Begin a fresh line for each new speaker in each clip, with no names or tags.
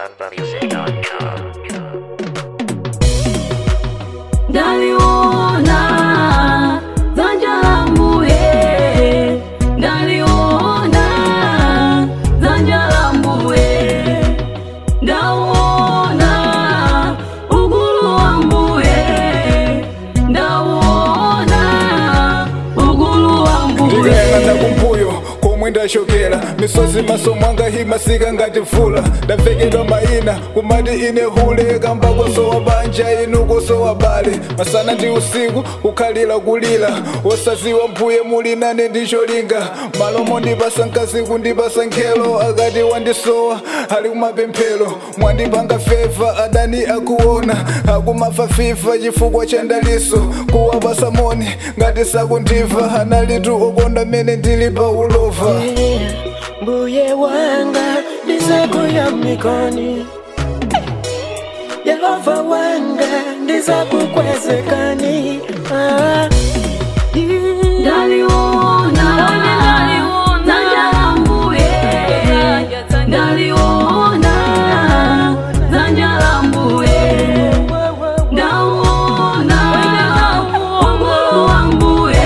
malawimusic.com.
Ndaliona dzanja la mbuye, ndaliona dzanja la mbuye, ndauona ukulu wa mbuye, ndauona ukulu wa mbuye.
ndikayang'ana kumbuyo komwe ndachokera misozi maso mwanga himasika ngati mvula ndavekedwa mayina kumati ine hule kamba kosowa banja inu kosowa bale masana ndi usiku kukhalira kulira wosaziwa mbuye muli nane ndicholinga malomo ndipasa mkazi kundipasa nkhelo akati wandisowa ali kumapemphero mwandipanga feva adani akuona akumafa fifa chifukwa cha ndaliso kuwapasa moni ngati sakundiva analitu okonda mene ndili pa ulova
mbuye wanga ndizakuyamikani yehova wanga ndizakukwezekani ah.
Ndaliona dzanja la mbuye, ndaliona dzanja la mbuye, ndauona ukulu wa mbuye,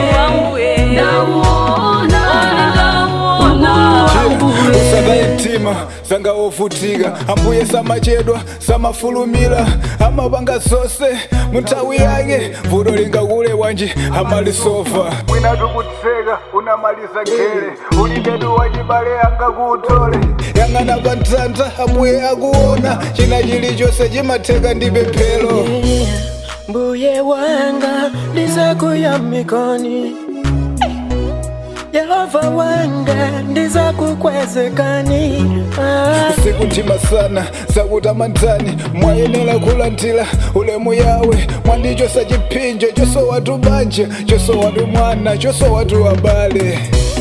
ndauona ukulu wa mbuye.
usakayitima zanga ovutika ambuye samachedwa samafulumira amapanga zonse munthawi yake vuto lingakule wanji amalisova mwinatu kutseka unamaliza gere ulibedu wachibale angakutole yang'ana pa mtanda ambuye akuona china chilichonse chimatheka ndi pemphero
mbuye wanga ndizakuyamikani yehova wanga ndizakukwezekani ah.
sikutima sana zakutamandani mwayenera kulandira ulemu yawe mwandichosa chipinjo chosowatu banja chosowatu mwana chosowatu abale